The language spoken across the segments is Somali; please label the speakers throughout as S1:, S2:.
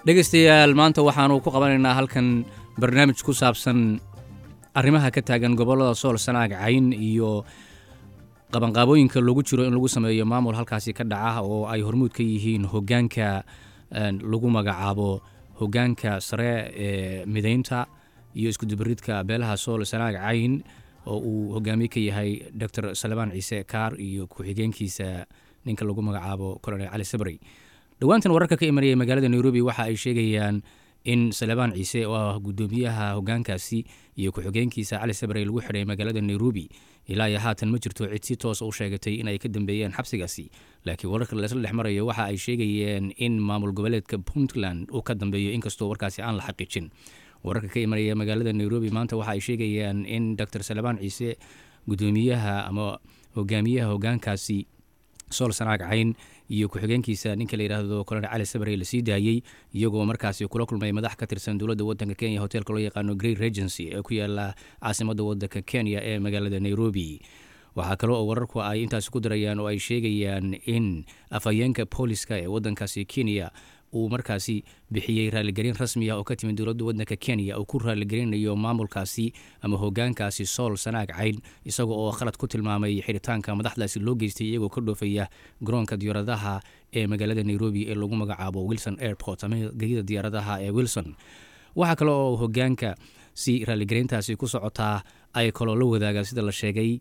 S1: dhegaystayaal maanta waxaanu ku qabanaynaa halkan barnaamij ku saabsan arrimaha ka taagan gobollada sool sanaag cayn iyo qabanqaabooyinka lagu jiro in lagu sameeyo maamul halkaasi ka dhaca oo ay hormuud ka yihiin hogaanka lagu magacaabo hogaanka sare ee mideynta iyo iskudubaridka beelaha sool sanaag cayn oo uu hogaamiye ka yahay doctor salmaan ciise kaar iyo ku-xigeenkiisa ninka lagu magacaabo colonel cali sabrey dhowaantan wararka ka imanaya magaalada nairobi waxa ay sheegayaan in salebaan ciise oo ah guddoomiyaha hogaankaasi iyo ku-xigeenkiisa cali sabrey lagu xidhay magaalada nairobi ilaa iyo haatan ma jirto cid si toos u sheegatay in ay ka dambeeyeen xabsigaasi laakiin wararka laisla dhex marayo waxa ay sheegayeen in maamul goboleedka puntland uu ka dambeeyo inkastoo warkaasi aan la xaqiijin wararka ka imanaya magaalada nairobi maanta waxa ay sheegayaan in doctor salebaan ciise guddoomiyaha ama hogaamiyaha hogaankaasi sool sanaag cayn iyo ku-xigeenkiisa ninka la yidhaahdo colonel cali sabrey lasii daayey iyagoo markaasi kula kulmay madax ka tirsan dowladda wadanka kenya hotelka loo yaqaano great regency ee ku yaala caasimadda wadanka kenya ee magaalada nairobi waxaa kale oo wararku ay intaasi ku darayaan oo ay sheegayaan in afhayeenka booliska ee wadankaasi kenya uu markaasi bixiyey raaligelin rasmi ah oo ka timid dowladda wadanka kenya uu ku raaligelinayo maamulkaasi ama hogaankaasi sool sanaag cayn isaga oo khalad ku tilmaamay xidhitaanka madaxdaasi loo geystay iyagoo ka dhoofaya garoonka diyaaradaha ee magaalada nairobi ee lagu magacaabo wilson airport ama gegida diyaaradaha ee wilson waxaa kale oo hogaanka si raaligelintaasi ku socotaa ay kaloo la wadaagaan sida la sheegay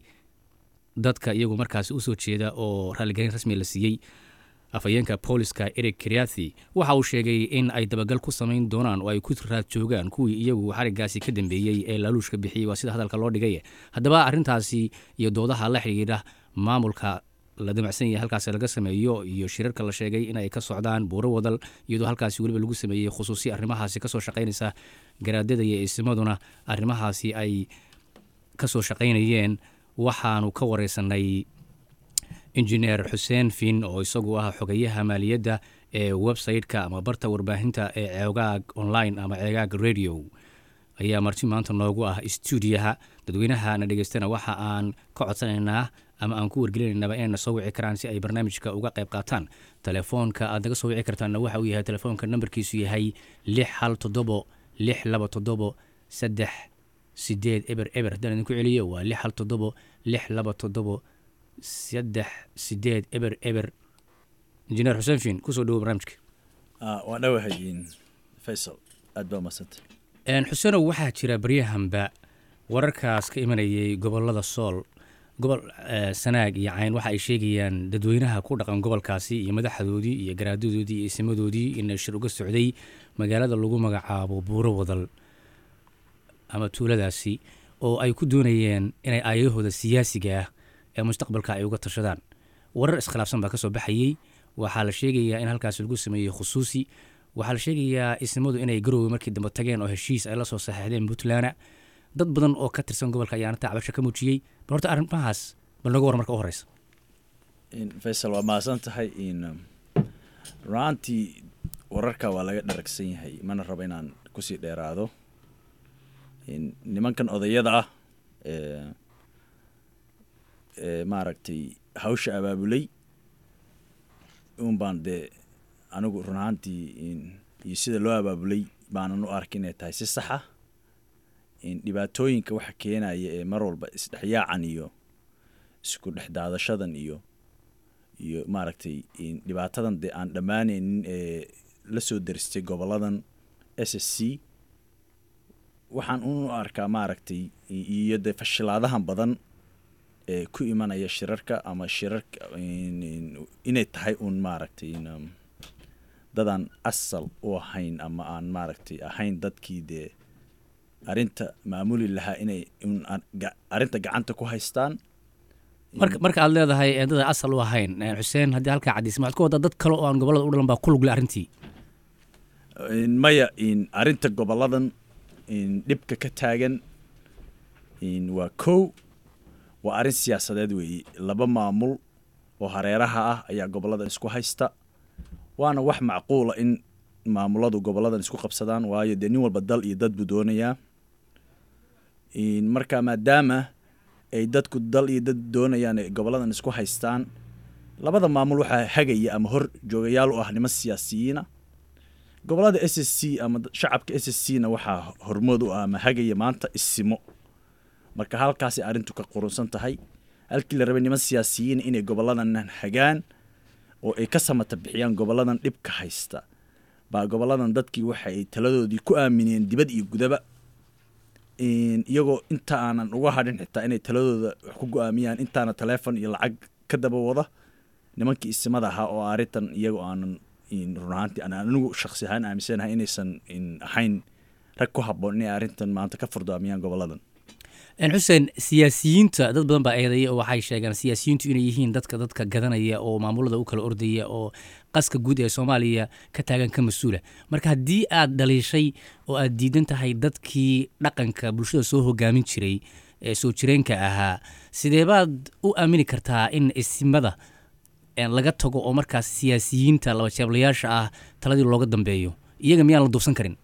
S1: dadka iyagu markaasi usoo jeeda oo raaligelin rasmi la siiyey afhayeenka booliska eric kriathi waxa uu sheegay in ay dabagal ku samayn doonaan oo ay ku raad joogaan kuwii iyagu xarigaasi ka dambeeyey ee laaluushka bixiyey waa sida hadalka loo dhigay haddaba arrintaasi iyo doodaha la xidhiidha maamulka la damacsan yahay halkaasi laga sameeyo iyo shirarka la sheegay inay ka socdaan buuro wadal iyadoo halkaasi weliba lagu sameeyey khusuusi arrimahaasi kasoo shaqaynaysa garaadada iyo isimaduna arrimahaasi ay kasoo shaqaynayeen waxaanu ka wareysanay injineer xuseen fin oo isagu ah xogayaha maaliyadda ee website-ka ama barta warbaahinta ee ceegaag online ama ceegaag radio ayaa marti maanta noogu ah stuudiyaha dadweynaha na dhegeystana waxa aan ka codsanaynaa ama aan ku wargelinaynaba inayna soo wici karaan si ay barnaamijka uga qayb qaataan telefoonka aad naga soo wici kartaanna waxa uu yahay telefoonka nambarkiisu yahay lix hal toddobo lix laba toddobo saddex sideed eber eber haddaan idinku celiyo waa lix hal toddobo lix laba toddobo saddex sideed eber eber injineer xuseen fiin kusoo dhawo barnaamijka
S2: waa dhawahay faysal aad baa umadsanta
S1: xuseenow waxaa jira baryahanba wararkaas ka imanayay gobolada sool gobol sanaag iyo cayn waxa ay sheegayaan dadweynaha ku dhaqan gobolkaasi iyo madaxdoodii iyo garaadadoodii iyo isimadoodii in shir uga socday magaalada lagu magacaabo buuro wadal ama tuuladaasi oo ay ku doonayeen inay aayahooda siyaasiga ah ee mustaqbalka ay uga tashadaan warar iskhilaafsan baa ka soo baxayey waxaa la sheegayaa in halkaasi lagu sameeyey khusuusi waxaa la sheegayaa isnimadu inay garoowe markii dambe tageen oo heshiis ay la soo saxeexdeen puntland dad badan oo ka tirsan gobolka ayaana tacbasho ka muujiyey bal horta arrimahaas bal naga war marka u horeysa
S2: faysal waa mahadsan tahay runaantii wararka waa laga dharagsan yahay mana rabo inaan kusii dheeraado nimankan odayada ah maaragtay hawsha abaabulay un baan dee anigu run ahaantii iyo sida loo abaabulay baanan u arka inay tahay si saxa dhibaatooyinka waxa keenaya ee mar walba isdhexyaacan iyo isku dhex daadashadan iyo iyo maaragtay dhibaatadan dee aan dhammaanaynin ee la soo daristay goboladan s s c waxaan u arkaa maaragtay iyo dee fashilaadahan badan ee ku imanaya shirarka ama shirarka inay tahay uun maaragtay dadaan asal u ahayn ama aan maaragtay ahayn dadkii dee arrinta maamuli lahaa inay arrinta gacanta ku haystaan
S1: marka aad leedahay dada asal u ahayn xuseen haddii halkaa caddiisa maxaad ku waddaa dad kale oo aan gobolada u dhalan baa ku lugle arrintii
S2: maya arrinta goboladan dhibka ka taagan waa kow waa arrin siyaasadeed weeye laba maamul oo hareeraha ah ayaa goboladan isku haysta waana wax macquula in maamuladu goboladan isku qabsadaan waayo dee nin walba dal iyo dad buu doonayaa marka maadaama ay dadku dal iyo dad doonayaan ay goboladan isku haystaan labada maamul waxaa hagaya ama hor joogayaal u ah niman siyaasiyiina gobolada s s c ama shacabka s s c na waxaa hormood u ah ama hagaya maanta isimo marka halkaasay arrintu ka qurunsan tahay halkii la rabay niman siyaasiyiin inay goboladan hagaan oo ay ka samata bixiyaan goboladan dhibka haysta baa goboladan dadkii waxa ay taladoodii ku aamineen dibad iyo gudaba iyagoo inta aanan uga hadhin xitaa inay taladooda wax ku go-aamiyaan intaana taleefon iyo lacag ka daba wada nimankii isimada ahaa oo arrintan iyagoo aanan run ahaantii aan anigu shaksi ahaan aaminsanahay inaysan ahayn rag ku habboon inay arrintan maanta ka furdaamiyaan goboladan
S1: xuseen siyaasiyiinta dad badan baa eedaya oo waxay sheegaan siyaasiyiintu inay yihiin dadka dadka gadanaya oo maamulada u kala ordaya oo qaska guud ee soomaaliya ka taagan ka mas-uula marka haddii aad dhaliishay oo aad diidan tahay dadkii dhaqanka bulshada soo hogaamin jiray ee soo jireenka ahaa sidee baad u aamini kartaa in isimada laga tago oo markaas siyaasiyiinta laba jeeblayaasha ah taladii looga dambeeyo iyaga miyaan la duubsan karin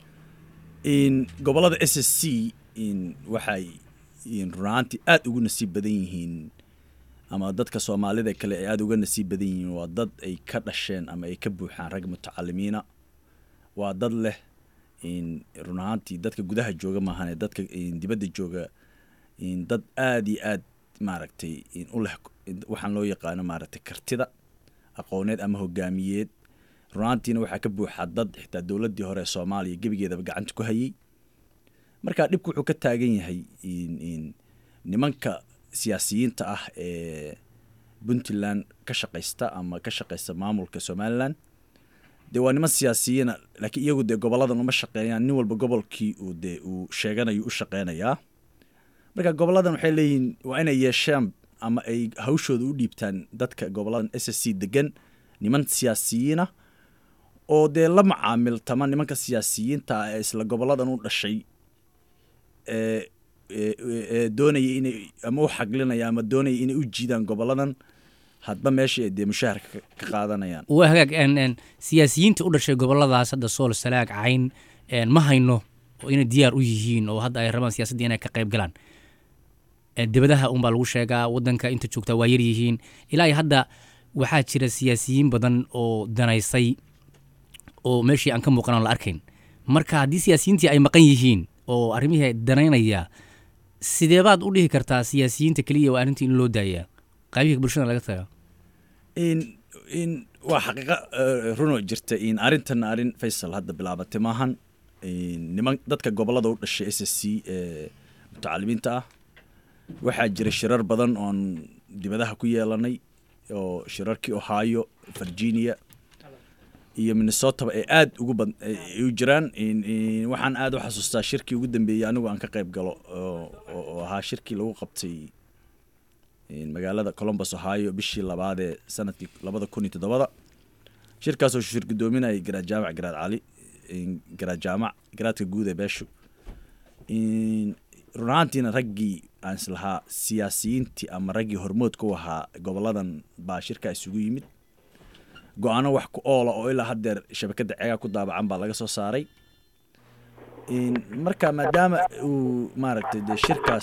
S2: gobolada s s c waxay runahaantii aada ugu nasiib badan yihiin ama dadka soomaalida kale ay aada uga nasiib badan yihiin waa dad ay ka dhasheen ama ay ka buuxaan rag mutacalimiina waa dad leh run ahaantii dadka gudaha jooga maahane dadka dibadda jooga dad aada iyo aad maaragtay u leh waxaan loo yaqaano maaragtay kartida aqooneed ama hogaamiyeed runaantiina waxaa ka buuxa dad xitaa dowladdii hore ee soomaaliya gebigeedaba gacanta ku hayay marka dhibku wuxuu ka taagan yahay nimanka siyaasiyiinta ah ee puntland ka shaqaysta ama ka shaqaysta maamulka somalilan dee waa niman siyaasiyiina laakiin iyagu dee goboladan uma shaqeeyaan nin walba gobolkii uu dee uu sheeganayo u shaqeynayaa marka goboladan waxay leeyihiin waa inay yeeshaan ama ay hawshooda u dhiibtaan dadka goboladan s s c degan niman siyaasiyiina oo dee la macaamiltama nimanka siyaasiyiinta ah ee isla goboladan u dhashay ee doonaya inay ama u xaglinaya ama doonaya inay u jiidaan goboladan hadba meesha ay dee mushaharka ka qaadanayaan
S1: waa hagaag siyaasiyiinta u dhashay goboladaas hadda sool salaag cayn ma hayno oo inay diyaar u yihiin oo hadda ay rabaan siyaasadda inay ka qayb galaan dibadaha unbaa lagu sheegaa wadanka inta joogtaa waa yar yihiin ilaa hadda waxaa jira siyaasiyiin badan oo danaysay oo meeshii aan ka muuqan la arkayn marka haddii siyaasiyiintii ay maqan yihiin oo arrimihii danaynaya sidee baad u dhihi kartaa siyaasiyiinta keliya waa arrintii in loo daayaa qaybihii bulshada laga taga
S2: waa xaqiiqa runoo jirta arrintan arrin faysal hadda bilaabatay maahan niman dadka gobolada u dhashay s s c ee mutacalimiinta ah waxaa jira shirar badan oon dibadaha ku yeelanay oo shirarkii ohio virginia iyo minnesotaba ee aada ugu bad u jiraan waxaan aada u xasuustaa shirkii ugu dambeeyey anigu aan ka qayb galo oo ahaa shirkii lagu qabtay magaalada colombus ohio bishii labaad ee sanadkii labada kun iyo toddobada shirkaasoo shir guddoominayay garaad jaamac garaad cali garaad jaamac garaadka guud ee beeshu run ahaantiina raggii aan islahaa siyaasiyiintii ama raggii hormoodka u ahaa goboladan baa shirkaa isugu yimid go-aano wax ku oola oo ilaa haddeer shabakadda ceegaa ku daabacan baa laga soo saaray marka maadaama uu maaragtay dee shirkaas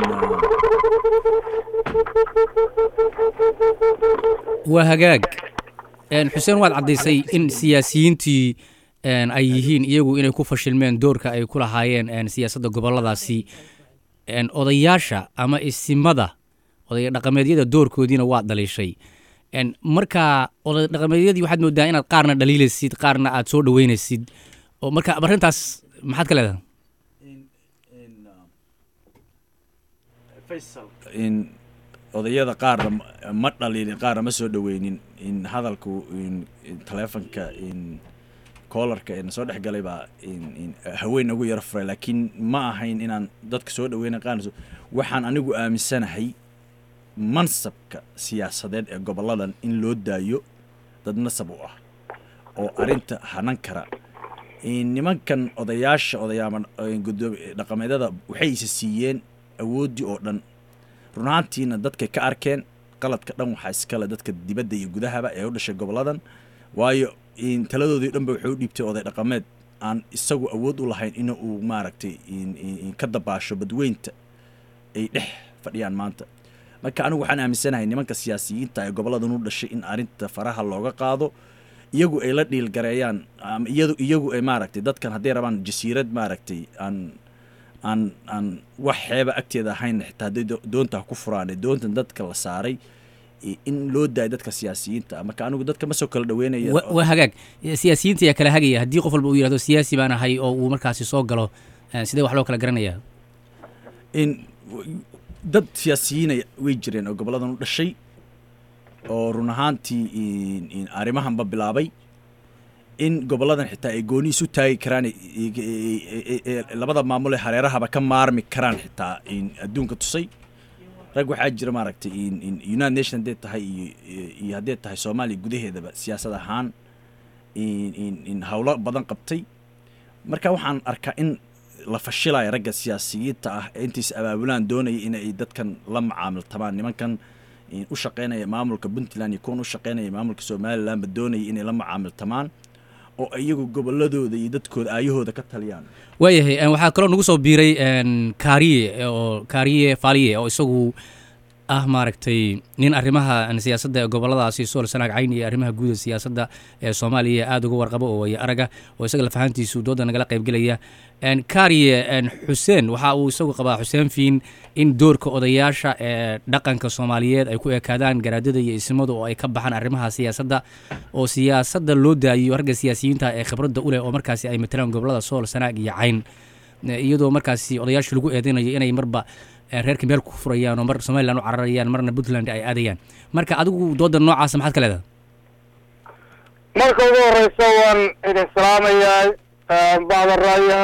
S1: waa hagaag xuseen waad caddaysay in siyaasiyiintii ay yihiin iyagu inay ku fashilmeen doorka ay ku lahaayeen siyaasadda goboladaasi odayaasha ama isimada oday dhaqameedyada doorkoodiina waa dhaliishay marka oday dhaqameedyadii waxaad moodaa inaad qaarna dhaliilaysid qaarna aad soo dhaweynaysid oo marka arrintaas maxaad ka leedahay
S2: odayada qaarna ma dhaliilin qaarna ma soo dhaweynin in hadalku taleefonka koolarka ee na soo dhex galay baa haween nagu yaro furay laakiin ma ahayn inaan dadka soo dhaweyna qaarna waxaan anigu aaminsanahay mansabka siyaasadeed ee goboladan in loo daayo dad nasab u ah oo arrinta hanan kara nimankan odayaasha odayaama dhaqameedada waxay isa siiyeen awooddii oo dhan runaantiina dadkay ka arkeen qaladka dhan waxaa iskale dadka dibadda iyo gudahaba ee u dhashay goboladan waayo taladoodii dhanba wuxuu u dhiibtay oday dhaqameed aan isagu awood u lahayn in uu maaragtay ka dabaasho badweynta ay dhex fadhiyaan maanta marka anigu waxaan aaminsanahay nimanka siyaasiyiinta ee goboladan u dhashay in arrinta faraha looga qaado iyagu ay la dhiilgareeyaan ama iyadu iyagu ay maaragtay dadkan hadday rabaan jasiirad maaragtay aan aan aan wax xeeba agteeda ahayn xitaa hadday do- doonta ha ku furaan ee doontan dadka la saaray i- in loo daayo dadka siyaasiyiinta ah. marka anigu dadka ma soo kala dhaweynaya
S1: wa- waa hagaag siyaasiyiinta ayaa kala hagaya haddii qof walba uu yidhahdo siyaasi baan ahay oo uu markaasi soo galo eh, sidee wax loo kala garanaya
S2: in dad siyaasiyiina way jireen oo goboladan u dhashay oo run ahaantii in- in arrimahanba bilaabay in goboladan xitaa ay gooni isu taagi karaan i- i- i- i- i- labada maamul ee hareerahaba ka maarmi karaan xitaa in adduunka tusay rag waxaa jira maaragtay in in united nation hadday tahay iyo iyo- iyo hadday tahay soomaaliya gudaheedaba siyaasad ahaan in in in howlo badan qabtay marka waxaan arkaa in la fashilayo ragga siyaasiyiinta ah ee intiis abaabulaan doonaya in ay dadkan la macaamiltamaan nimankan in u shaqeynaya maamulka puntland iyo kuwan u shaqeynaya maamulka somalilandba doonaya inay la macaamiltamaan oo iyagu goboladooda iyo dadkooda aayahooda ka taliyaan
S1: waayahay eh, waxaa kaloo nagu soo biiray en, kaariye oo kaariye faaliye oo isagu ah maaragtay nin arrimaha en, siyaasadda ee goboladaasi sool sanaag cayn iyo arrimaha guud ee siyaasadda ee soomaaliya aada uga warqabo oo waya araga oo isaga lafahantiisu dooda nagala qaybgelaya en, kaariye en, xuseen waxa uu isagu qabaa xuseen fiin in doorka odayaasha ee dhaqanka soomaaliyeed ay ku ekaadaan garaadada iyo ismadu oo ay ka baxaan arrimaha siyaasadda oo siyaasadda loo daayiyo ragga siyaasiyiinta ee khibradda u leh oo markaasi ay matalaan gobolada sool sanaag iyo cayn Eh, iyadoo markaasi odayaasha lagu eedeynayo inay marba eh, reerka meel ku furayaan oo mar somaliland u cararayaan marna puntland ay aadayaan marka adigu dooda noocaasa maxaad ka leedahay
S3: marka ugu horeysa waan idin salaamayaa bacda raaya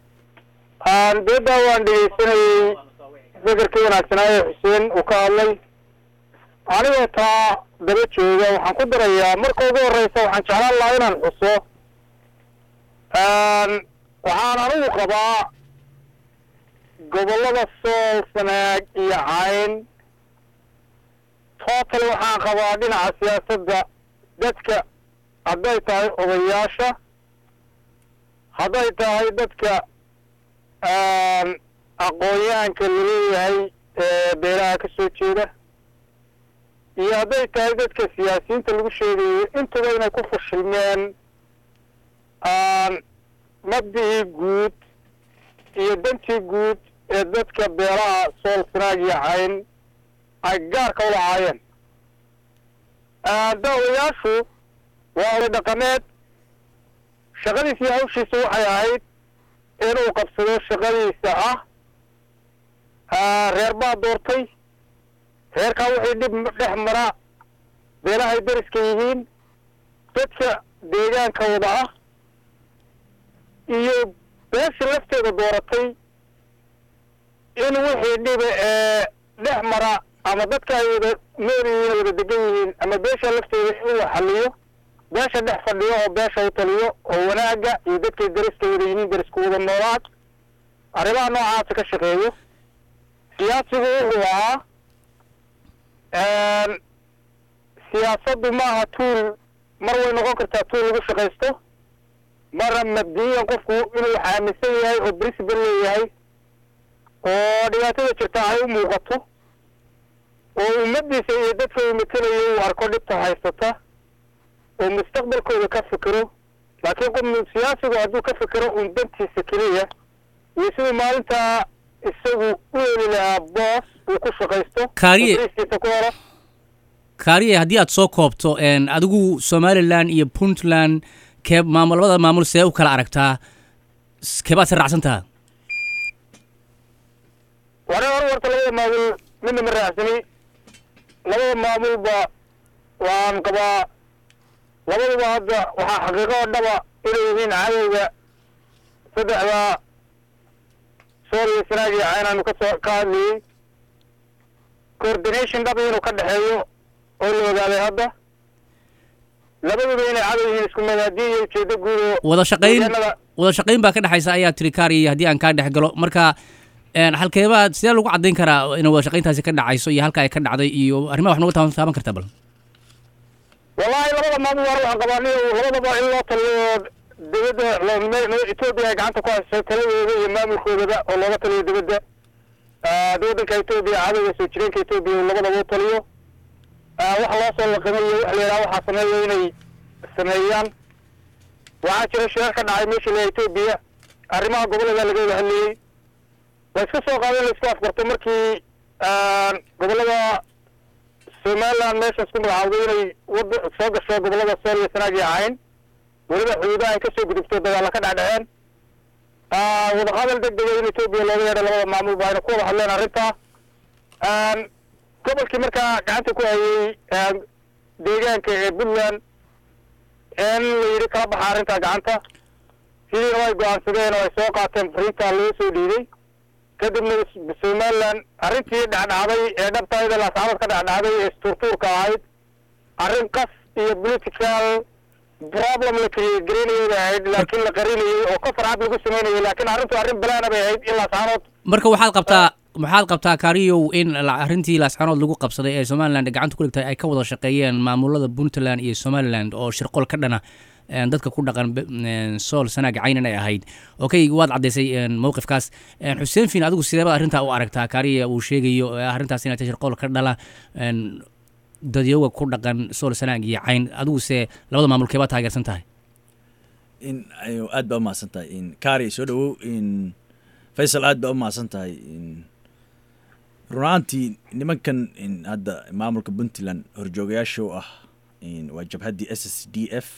S3: dooda waan dhegeysanayey fikirkii wanaagsanaaye xuseen uu ka hadlay anigoo taa daba jooga waxaan ku darayaa marka ugu horeysa waxaan jeclaan lahaa inaan xuso waxaan anigu qabaa gobollada sool sanaag iyo cayn total waxaan qabaa dhinaca siyaasadda dadka hadday tahay odayaasha hadday tahay dadka aqoon-yahanka laleeyahay ee beelaha ka soo jeeda iyo hadday tahay dadka siyaasiyiinta lagu sheegayo intuba inay ku fashilmeen mabdihii guud iyo dantii guud ee dadka beelaha sool sanaag iyo cayn ay gaarka u lahaayeen daawayaashu waa oday dhaqameed shaqadiisa iyo hawshiisa waxay ahayd inuu qabsado shaqadiisa ah reer baa doortay reerkaa wixii dhib dhex mara beelahay dariska yihiin dadka deegaanka wada ah iyo beesha lafteeda dooratay in wixii dhiba ee dhex mara ama dadka ay wada nool yihiin wada degan yihiin ama beesha lafteeda inuu xaliyo beesha dhex fadhiyo oo beesha u taliyo oo wanaagga iyo dadkay dariska wada yihiin darisku wada noolaad arrimaha noocaasa ka shaqeeyo siyaasigu wuxuu ahaa siyaasaddu maaha tuul mar way noqon kartaa tuul lagu shaqaysto marna mabdiyan qofku inuu xaaminsan yahay oo principal leeyahay oo dhibaatada jirta ay u muuqato oo ummadiisa iyo dadka uu matelayo uu arko dhibta haysata oo mustaqbalkooda ka fikiro laakiin qof siyaasigu hadduu ka fikiro uun dantiisa keliya iyo siduu maalintaa isagu u heli lahaa boos uu ku shaqaysto
S1: Kaariye.
S3: oo bariiskiisa ku helo
S1: kaariye haddii aad soo koobto en, adigu somalilan iyo puntland kee maamul labada maamul see u kala aragtaa S- keebaad si raacsan taha
S3: ware hor warta labada maamul midna ma raacsani labada maamulba waan qabaa labaduba hadda waxaa xaqiiqo oo dhaba inay yihiin cadowga saddexda sool iyo sanaag iyo cayn aanu kasoo ka hadlayey coordination dhab inuu ka dhexeeyo oo la ogaaday hadda labaduba inay cadow yihiin isku madaadiin iyo ujeedo guud oo
S1: wada shaqayn
S3: deegaanada
S1: wada shaqayn baa ka dhexaysa ayaa tiri kaariye haddii aan kaa dhex galo marka en, halkeebaad sidee lagu caddayn karaa in wada shaqayntaasi ka dhacayso iyo halka ay ka dhacday iyo arrimaha wax noga taaban taaban kartaa bal
S3: wallaahi labada maamul waana waxaan qabaa nin labadaba in loo taliyo dibadda loo etoobiya ay gacanta ku hayso taladooda iyo maamulkoodaba oo looga taliyo dibadda waddanka etoobiya cadowga soo jireenka etoobiya uu labadaba u taliyo wax loo soo laqimay iyo wax la yidhaha waxaa sameeya inay sameeyaan waxaa jira shirar ka dhacay meesha la etoobiya arrimaha gobollada laga wada hadlayey la iska soo qaaday la isku afgarto markii gobollada somaliland meeshaas ku magacaawday inay wada soo gasho gobollada sool iyo sanaag iyo cayn weliba xuduudaha ay kasoo gudubto dagaalla ka dhacdhaceen wadahadal deg dega in etoobiya looga yeedho labada maamul ba ayna ku wada hadleen arrintaa gobolkii markaa gacanta ku hayay deegaanka ee puntland in la yidhi kala baxa arrintaa gacanta sidiina way go-aansadeen oo ay soo qaateen fariintaa loo soo dhiiday kadibna somaliland arrintii dhacdhacday ee dhabtayda laascabad ka dhacdhacday ee isturtuurka ahayd arrin qas iyo political problem la create garaynayay bay ahayd laakiin la qarinayay oo ka farcad lagu samaynayay laakiin arrintu arrin balaana bay ahayd in laascanood
S1: marka waxaad qabtaa maxaad qabtaa kaariyow in arrintii laascanood lagu qabsaday ee somaliland gacanta ku dhigtay ay ka wada shaqeeyeen maamulada puntland iyo somaliland oo shirqol ka dhana dadka ku dhaqan sool sanaag caynan ay ahayd okay waad caddaysay mowqifkaas xuseen fiin adigu sideeba arrintaa u aragtaa kaariya uu sheegayo arrintaas inay tahay shirqool ka dhala dadyoga ku dhaqan sool sanaag iyo cayn adiguse labada maamulkee baa taageersan tahay
S2: in aad baa umahadsan tahay in kaari soo dhawow in faysal aad baa umahadsan tahay in runaantii nimankan in hadda maamulka puntland horjoogayaasha u ah in waa jabhaddii s s d f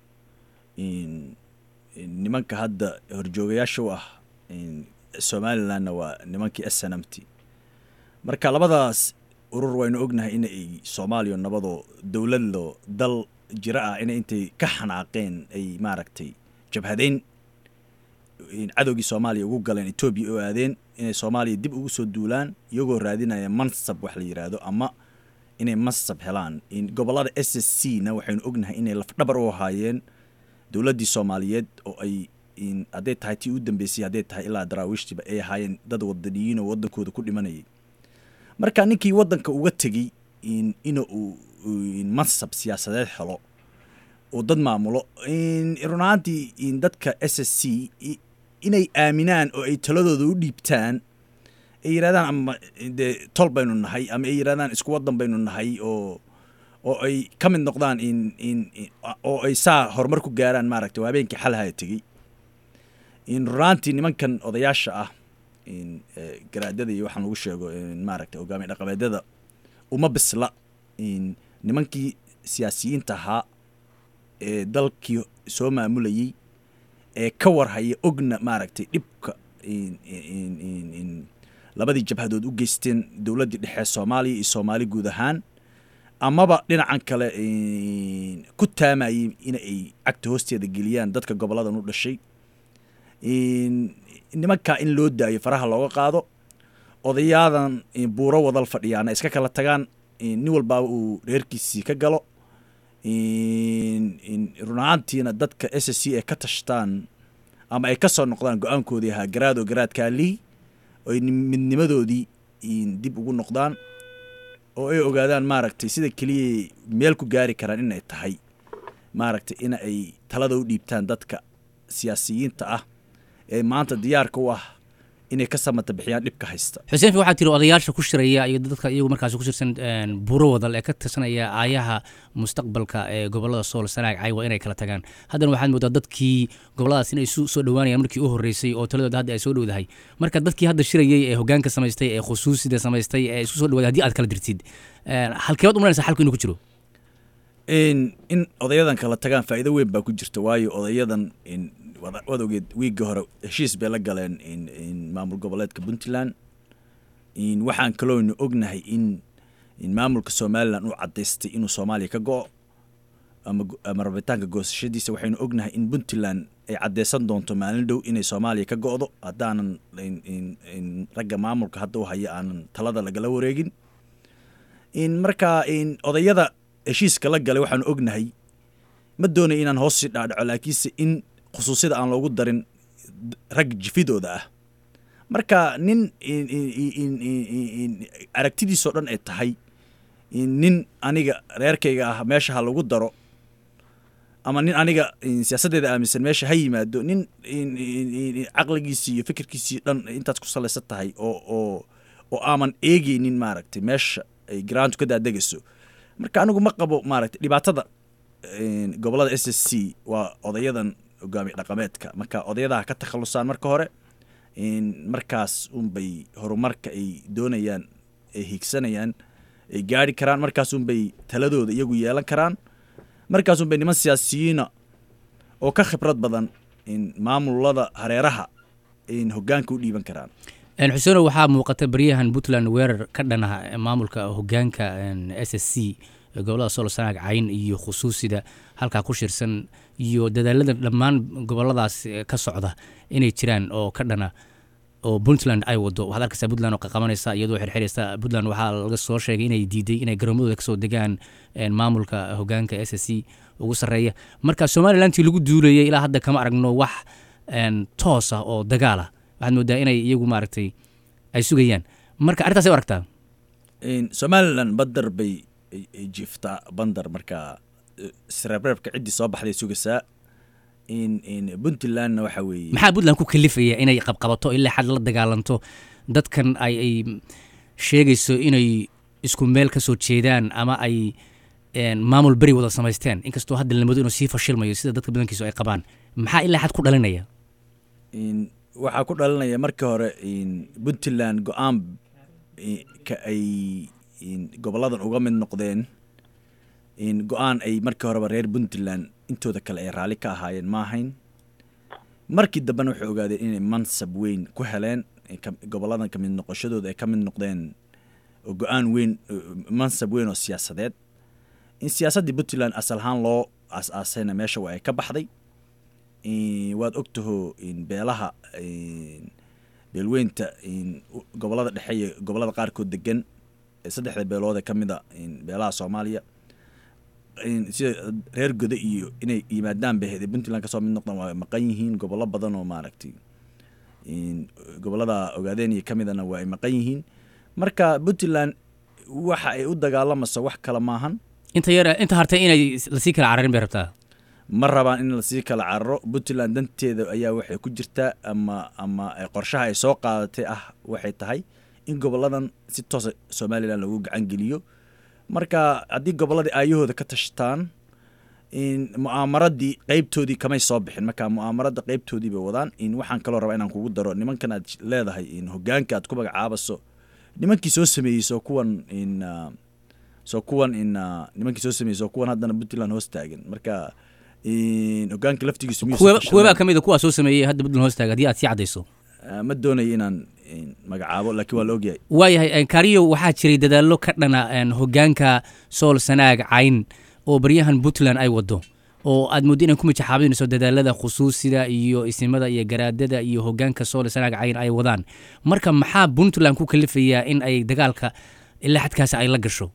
S2: in nimanka hadda horjoogayaasha u ah in somalilandna waa nimankii s n m t marka labadaas urur waynu ognahay inay soomaaliya nabadoo dowladlo dal jira ah inay intay ka xanaaqeen ay maaragtay jabhadeyn cadowgii soomaaliya ugu galeen etoobiya oo aadeen inay soomaaliya dib ugu soo duulaan iyagoo raadinaya mansab wax la yidhaahdo ama inay mansab helaan gobollada s s c na waxaynu ognahay inay lafdhabar u ahaayeen dowladdii soomaaliyeed oo ay hadday tahay tii u dambeysay hadday tahay ilaa daraawiishtiiba ay ahaayeen dad wadaniyiin oo waddankooda ku dhimanayay marka ninkii waddanka uga tegey in uu mansab siyaasadeed helo oo dad maamulo run ahaantii dadka s s c inay aaminaan oo ay taladooda u dhiibtaan ay yidhahdaan ama dee tol baynu nahay ama ay yidhahdaan isku waddan baynu nahay oo oo ay ka mid noqdaan in in oo ay saa horumar ku gaaraan maaragtay oo habeenkii xalhaya tegey in runaantii nimankan odayaasha ah in garaadada iyo waxaan lagu sheego maaragtay hogaamiye dhaqameedyada uma bisla in nimankii siyaasiyiinta ahaa ee dalkii soo maamulayey ee ka warhaya ogna maaragtay dhibka labadii jabhadood u geysteen dowladdii dhexe soomaaliya iyo soomaali guud ahaan amaba dhinacan kale ku taamayey in ay cagta hoosteeda geliyaan dadka goboladan u dhashay nimankaa in loo daayo faraha looga qaado odayaadan buuro wadal fadhiyaana iska kala tagaan nin walbaaba uu reerkiisii ka galo run ahaantiina dadka s s c ay ka tashtaan ama ay ka soo noqdaan go-aankoodii ahaa garaado garaadkaalii oy midnimadoodii dib ugu noqdaan oo ay ogaadaan maaragtay sida keliya meel ku gaari karaan inay tahay maaragtay in ay talada u dhiibtaan dadka siyaasiyiinta ah ee maanta diyaarka u ah inay ka samata bixiyaan dhibka haysta
S1: xuseen fi waxaa tiri odayaasha ku shiraya iyo dadka iyagu markaas ku shirsan buuro wadal ee ka tirsanaya aayaha mustaqbalka ee gobolada sool sanaag caywa inay kala tagaan haddana waxaad moodaa dadkii goboladaas inay isu soo dhowaanayaan markii u horreysay oo taladooda hadda ay soo dhowdahay marka dadkii hadda shirayay ee hogaanka samaystay ee khusuusida samaystay ee isku soo dhowaaday haddii aad kala dirtid halkeebaad umalanaysa xalku inuu ku jiro
S2: in odayadan kala tagaan faa'iido weyn baa ku jirta waayo odayadan waad ogeed wiigga hore heshiis bay la galeen maamul goboleedka puntland waxaan kalooynu ognahay in maamulka somalilan uu cadaystay inuu soomaaliya ka go-o ama rabitaanka goosashadiisa waxaynu ognahay in puntland ay cadeysan doonto maalin dhow inay soomaaliya ka go-do haddaanan ragga maamulka hadda u haya aanan talada lagala wareegin marka odayada heshiiska la galay waxaanu ognahay ma doonay inaan hoos sii dhaadhaco laakiinse in khusuusyada aan loogu darin rag jifidooda ah marka nin aragtidiisoo dhan ay tahay nin aniga reerkayga ah meesha ha lagu daro ama nin aniga siyaasaddeeda aaminsan meesha ha yimaado nin caqligiisii iyo fikirkiisii dhan intaas ku salaysan tahay oo oo oo aaman eegeynin maaragtay meesha ay garaantu ka daadegayso marka anigu ma qabo maaragtay dhibaatada een, gobolada s s c waa odayadan hogaamiye dhaqameedka marka odayadaha ka takhalusaan marka hore een, markaas unbay horumarka ay doonayaan ay higsanayaan ay gaari karaan markaas unbay taladooda iyagu yeelan karaan markaas unbay niman siyaasiyiina oo ka khibrad badan in maamulada hareeraha in hogaanka u dhiiban karaan
S1: Een, xuseeno waxaa muuqata baryahan puntland weerar ka dhanaha maamulka hogaanka s s c ee gobolada sool sanaag cayn iyo khusuusida halkaa ku shirsan iyo dadaalada dhammaan goboladaas eh, ka socda inay jiraan oo ka dhana oo puntland ay wado waxaad arkaysaa puntland oo qaqabanaysa iyadoo xirxiraysa puntland waxaa laga soo sheegay inay diiday inay garoomadooda kasoo degaan een, maamulka hogaanka s s c ugu sarreeya marka somalilantii lagu duulayay ilaa hadda kama aragno wax een, toos ah oo dagaal ah waxaad moodaa inay iyagu maaragtay ay sugayaan marka arrintaas ay u aragtaa
S2: In somalilan badar bay ay- ay jiiftaa bandar marka eh, isreebreebka ciddii soo baxday sugaysaa in in puntlandna waxa weeye
S1: maxaa puntland ku kalifaya inay qabqabato ilaa xad la dagaalanto dadkan ay ay sheegayso inay isku meel ka soo jeedaan ama ay een, maamul beri wada samaysteen inkastoo hadda lamado inuu sii fashilmayo sida dadka badankiisu ay qabaan maxaa ilaa xad ku dhalinaya
S2: in waxaa ku dhalinaya markii hore in puntland go-aan i- ka ay in goboladan uga mid noqdeen in go-aan ay markii horeba reer puntland intooda kale ay raalli ka ahaayeen ma ahayn markii dambena waxay ogaadeen inay mansab weyn ku heleen ay ka- goboladan ka mid noqoshadooda ay ka mid noqdeen oo go-aan weyn oo- mansab weyn oo siyaasadeed in siyaasaddii puntland asal ahaan loo aas-aasayna meesha waa ay ka baxday in waad ogtaho in beelaha in beelweynta in u- gobolada dhexe iyo gobolada qaarkood degan ee saddexda beelood ee ka mid a in beelaha soomaaliya in sida reer godo iyo inay yimaadaan bay ahayd ee puntland kasoo mid noqdaan waa maqan yihiin gobollo badan oo maaragtay in gobolada ogaadeen iyo ka midana waa ay maqan yihiin marka puntland waxa ay u dagaalamayso wax kale maahan
S1: inta yar inta hartay inay lasii kala cararin bay rabtaa
S2: ma rabaan in lasii kala cararo puntland danteeda ayaa waxay ku jirtaa ama ama eh, qorshaha ay soo qaadatay ah waxay tahay in goboladan si toosa somalilan lagu gacan geliyo marka haddii gobolladii aayahooda ka tashtaan in mu'aamaradii qeybtoodii kamay soo bixin marka mu'aamarada qeybtoodii bay wadaan in waxaan kaloo rabaa inaan kugu daro nimankan aad leedahay in hogaanka aad ku magacaabaso nimankii soo sameeyey soo kuwan in ah, soo kuwan in ah, nimankii soo sameeyey soo kuwan haddana puntland hoos taagan marka in hogaanka laftigiisu miyuu
S1: kuwe
S2: soo
S1: kuwebaa
S2: tashanay?
S1: ka mid a kuwaa soo sameeyey hadda puntland hoos taaga haddii aad sii caddayso
S2: Ah, ma doonayo inaan in, magacaabo laakiin waa la ogyahay
S1: waayahay kariyo waxaa jiray dadaallo ka dhana een, hogaanka sool sanaag cayn oo baryahan puntland ay wado oo aad mooddo inay ku mijaxaabinayso dadaalada khusuusida iyo isimada iyo garaadada iyo hogaanka sool sanaag cayn ay wadaan marka maxaa puntland ku kalifayaa in ay dagaalka ilaa xadkaasi ay la gasho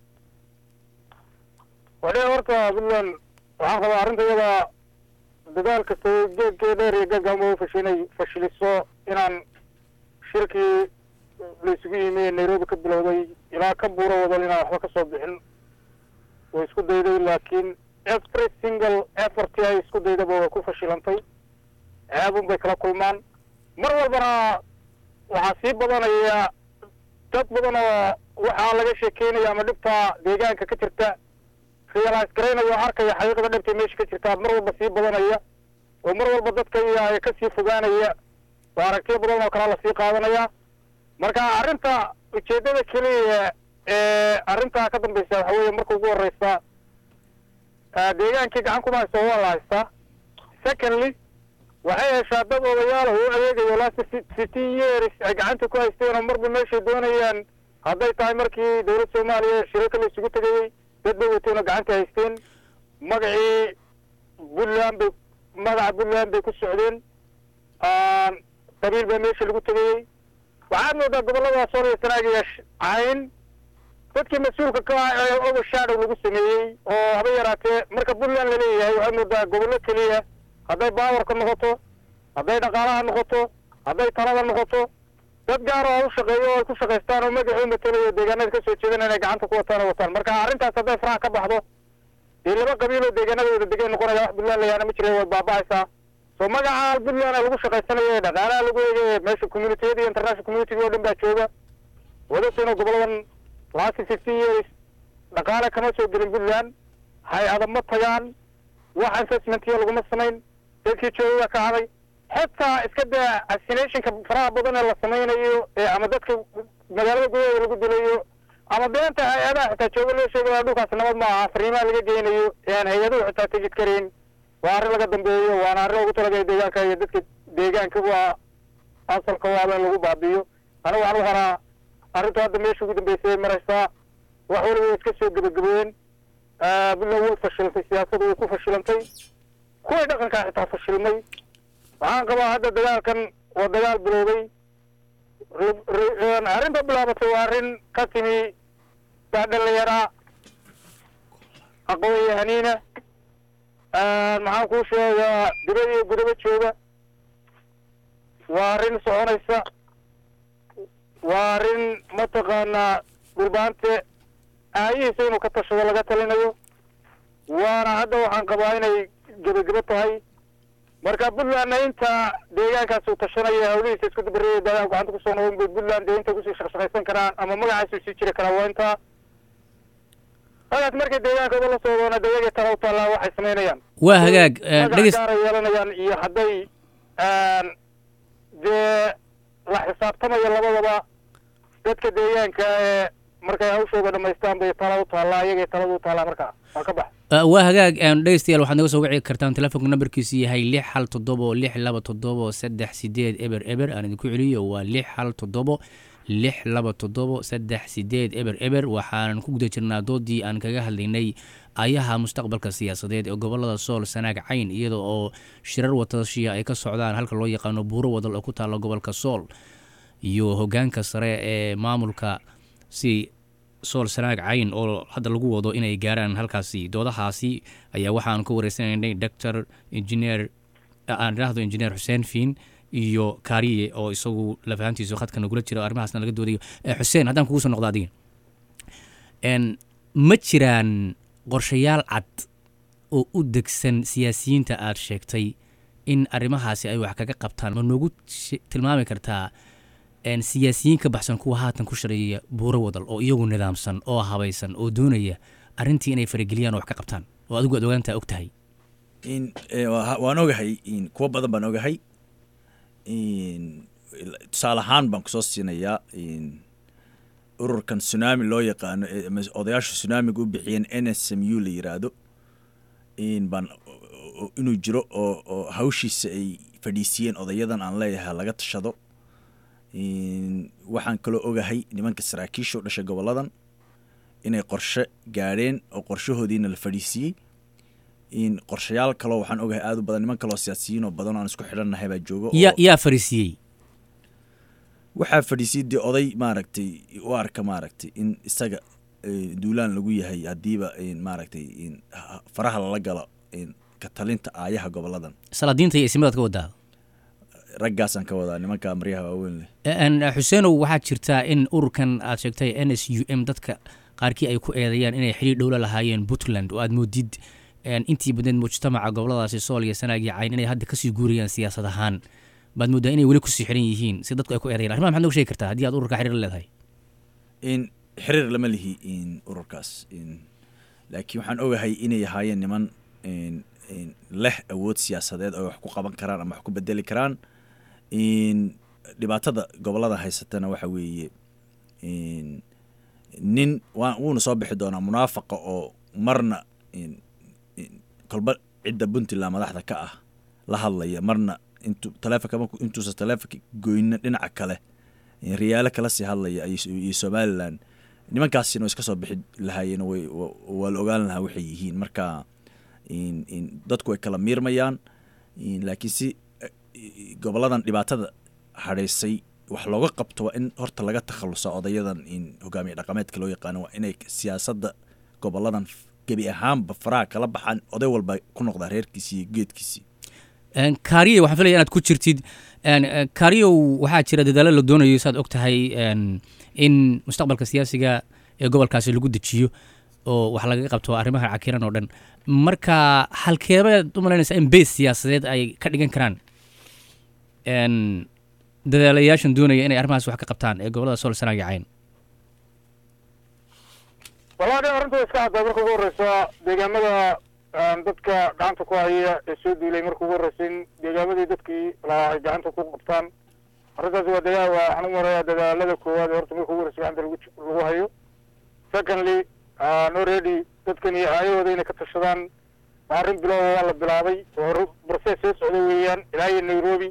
S3: wadhe horta puntland waxaan qabaa arrinta iyada dadaal kasta geedkee dheer iyo gaggama u fashinay fashiliso inaan shirkii la isugu yimi ee nairobi ka bilowday ilaa ka buuro wadan inaan waxba ka soo bixin way isku dayday laakiin every single effort ay isku daydaba way ku fashilantay ceebun bay kala kulmaan mar walbana waxaa sii badanaya dad badan oo waxaa laga sheekeynaya ama dhibta deegaanka ka jirta realize garaynaya oo arkaya xaqiiqada dhabta meesha ka jirta mar walba sii badanaya oo mar walba dadka iyo kasii fogaanaya oo aragtiyo badan oo kalea lasii qaadanaya marka arrinta ujeedada keliya ee arrintaa ka dambeysa waxa weeye marka ugu horeysa ah, deegaankii gacan kuma haysta waa la haystaa secondly waxay heshaa dad odayaal oo u adeegayo last fifteen years ay gacanta ku haysteen oo marba meeshay doonayaan hadday tahay markii dowlad soomaaliya shirarka la isugu tegayey dad bay wateen oo gacanta haysteen magacii puntland bay magaca puntland bay ku socdeen qabiil baa meesha lagu tegayey waxaad moodaa gobollada sool iyo sanaag iyo sh- cayn dadkii mas-uulka ka ah ee overshadow lagu sameeyey oo haba yaraatee marka puntland la leeyahay waxaad moodaa gobollo keliya hadday baawarka noqoto hadday dhaqaalaha noqoto hadday talada noqoto dad gaar oo u shaqeeyo oo ay ku shaqaystaan oo magacii matalayo deegaanada ka soo jeedan inay gacanta ku wataan oo wataan marka arrintaas hadday faraha ka baxdo dee laba qabiil oo deegaanadooda degan noqonaya wax puntland layaana ma jira way baaba'aysaa soo magaca puntland lagu shaqaysanayo ee dhaqaalaha lagu eegayo meesha communitiyada iyo international community oo dhan baa jooga wadagtayna goboladan last fifteen years dhaqaale kama soo gelin puntland hay-ada ma tagaan wax assessmentiya laguma samayn dadkii joogaga ka haday xitaa iska daa vaccinationka faraha badan ee la samaynayo ee ama dadka magaalada gudaheeda lagu dilayo ama beenta hay-adaha xitaa jooga loo sheegaya dhulkaas nabad ma aha fariimaha laga geynayo ee aan hay-aduhu xitaa tegid karayn waa arrin laga dambeeyo waana arrin ugu talagalay deegaanka iyo dadka deegaanka waa asalka waaba in lagu baabi'iyo aniga waxaan u haraa arrintu hadda meesha ugu dambeysay ay maraysaa wax waliba way iska soo gebagabeen puntland way fashilantay siyaasaddu way ku fashilantay kuway dhaqankaa xitaa fashilmay waxaan qabaa hadda dagaalkan waa dagaal bilowday arrinta bilaabatay waa arrin ka timi daa dhalinyaraa aqoon-yahaniina maxaan kuu sheegaa dibad iyo gudaba jooga waa arrin soconaysa waa arrin mataqaanaa dhulbaante aayihiisa inuu ka tashado laga talinayo waana hadda waxaan qabaa inay gebagebo tahay marka puntlandna inta deegaankaas uu tashanaya hawlihiisa isku dabareeya daagaan gacanta kusoo noqon bay puntland dee inta kusii shaqshaqaysan karaan ama magacaasuu sii jiri karaa waa intaa magaas markay deegaankooda la socdoona dayagay tala u taallaa waxay samaynayaan
S1: waa hagaag
S3: magac gaaray yeelanayaan iyo hadday dee la xisaabtamayo labadaba dadka deegaanka ee markay hawshooda dhamaystaan bay tala u taallaa iyagay talada u taallaa markaa waa ka bax
S1: waa hagaag dhegeystayaal waxaad naga soo wici kartaan telefoonka nambarkiisu yahay lix hal toddobo lix laba toddobo saddex sideed eber eber aan idinku celiyo waa lix hal toddobo lix laba toddobo saddex sideed eber eber waxaanan ku guda jirnaa doodii aan kaga hadlaynay ayaha mustaqbalka siyaasadeed ee gobolada sool sanaag cayn iyada oo shirar watashiya ay ka socdaan halka loo yaqaano buuro wadal oo ku taalla gobolka sool iyo hogaanka sare ee maamulka si sool sanaag cayn oo hadda lagu wado inay gaaraan halkaasi doodahaasi ayaa waxaanu ka wareysanaynay doctor engineer aan idhaahdo engineer xuseen fiin iyo kaariye oo isagu lafahantiisu khadka nagula jira arrimahaasna laga doodayo xuseen haddaan kugu soo noqdo adiga ma jiraan qorshayaal cad oo u degsan siyaasiyiinta aad sheegtay in arrimahaasi ay wax kaga qabtaan ma noogu tilmaami kartaa siyaasiyiin ka baxsan kuwa haatan ku shareeya buuro wadal oo iyagu nidaamsan oo habaysan oo doonaya arrintii inay farageliyaan oo wax ka qabtaan oo adigu aad ogaantaa og tahay
S2: waan ogahay kuwo badan baan ogahay tusaale ahaan baan kusoo siinayaa ururkan tsunami loo yaqaano odayaasha tsunamiga u bixiyeen n s m u la yiraahdo baan inuu jiro oo hawshiisa ay fadhiisiyeen odayadan aan leeyahay laga tashado waxaan kaloo ogahay nimanka saraakiisha u dhashay goboladan inay qorshe gaadheen oo qorshahoodiina la fadhiisiiyey qorshayaal kaloo waxaan ogahay aad u badan niman kaloo siyaasiyiin oo badan oo aan isku xidhannahay baa jooga
S1: yaa yaa fariisiiyey
S2: waxaa fadhiisiyey dee oday maaragtay u arka maaragtay in isaga duulaan lagu yahay haddiiba maaragtay faraha lala galo ka talinta aayaha goboladan
S1: salaadiinta iyo ismadaad ka wadaa
S2: raggaasaan ka wadaa nimanka maryaha waaweyn leh
S1: xuseenow waxaa jirtaa in ururkan aad sheegtay n s u m dadka qaarkii ay ku eedeeyaan inay xiriir dhowla lahaayeen puntland oo aad moodid intii badneed mujtamaca goboladaasi sool iyo sanaag iyo cayn inay hadda kasii guurayaan siyaasad ahaan baad mooddaa inay weli kusii xiran yihiin si dadku ay ku eedayan arrimaha maxad noga shegi kartaa haddii aad ururka xiriir leedahay
S2: in xiriir lama lihi in ururkaas laakiin waxaan ogahay inay ahaayeen niman leh awood siyaasadeed oo wax ku qaban karaan ama wax ku bedeli karaan dhibaatada gobolada haysatana waxa weeye nin wuuna soo bixi doonaa munaafaqa oo marna kolba cidda puntland madaxda ka ah la hadlaya marna intu taleefonka marku intuusa taleefonka goyna dhinaca kale riyaalo kala sii hadlaya iyo somalilan nimankaasina way iska soo bixi lahaayeen waa la ogaan lahaa waxay yihiin marka dadku way kala miirmayaan laakiin si goboladan dhibaatada hadhaysay wax looga qabto waa in horta laga takhalusa odayadan hogaamiye dhaqameedka loo yaqaano waa inay siyaasadda goboladan gebi ahaanba faraha kala baxaan oday walba ku noqdaa reerkiisii iyo geedkiisii
S1: kaariye waxaan filaya inaad ku jirtid kaariyow waxaa jira dadaalo la doonayo saad og tahay in mustaqbalka siyaasiga ee gobolkaasi lagu dejiyo oo wax lagaga qabto arrimaha cakiran oo dhan marka halkeebaad u malaynaysaa in beys siyaasadeed ay ka dhigan karaan dadaalayaashan doonaya inay arrimahaas wax ka qabtaan ee gobolada sool sanaag iyo cayn
S3: wallahi arrinta iska caddaa marka ugu horreysa deegaamada dadka gacanta ku haya ee soo duulay marka ugu horreysa in deegaamadii dadkii lahaa ay gacanta ku qabtaan arrintaasi waa dagaa waa waxaan u marayaa dadaalada koowaad ee horta marka ugu horreysa gacanta lagu lagu hayo secondly already dadkan iyo aayahooda inay ka tashadaan waa arrin bilowga waa la bilaabay oo process soo socda weeyaan ilaa iyo nairobi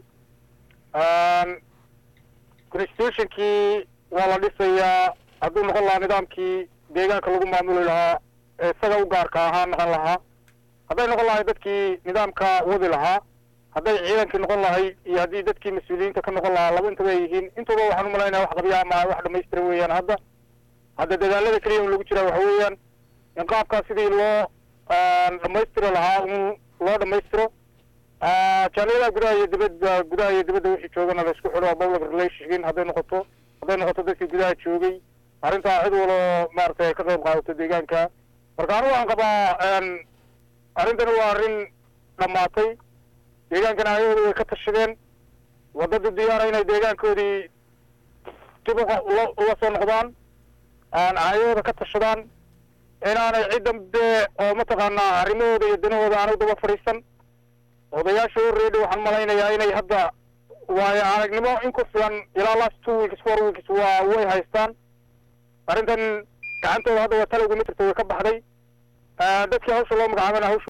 S3: constitutionkii waa la dhisayaa hadduu noqon lahaa nidaamkii deegaanka lagu maamuli lahaa ee isaga u gaarka ahaa noqon lahaa hadday noqon lahay dadkii nidaamka wadi lahaa hadday ciidankii noqon lahayd iyo haddii dadkii mas-uuliyiinta ka noqon lahaa laba intaba ay yihiin intooba waxaan umalaynaya wax qabya ama wax dhamaystira weeyaan hadda hadda dadaalada keliya un lagu jiraa waxa weeyaan in qaabkaas sidii loo dhamaystiri lahaa un loo dhamaystiro jaaliyadaha gudaha iyo dibadda gudaha iyo dibadda wixii joogana la isku xidho public relation hadday noqoto hadday noqoto dadkii gudaha joogay arrintaa cid walo maaragtay ay ka qayb qaadato deegaanka marka anigu waxaan qabaa arrintani waa arrin dhammaatay deegaankana ayahooda way ka tashadeen waddada diyaara inay deegaankoodii dib uga soo noqdaan ayahooda ka tashadaan inaanay cid dambe oo mataqaanaa arrimahooda iyo danahooda aanay daba fadhiisan odayaasha horreedha waxaan malaynayaa inay hadda waayo aragnimo in ku filan ilaa last two weeks four weeks waa way haystaan arrintan gacantooda hadda waa tala uguma jirta way ka baxday dadkii hawsha loo magacaabana hawsha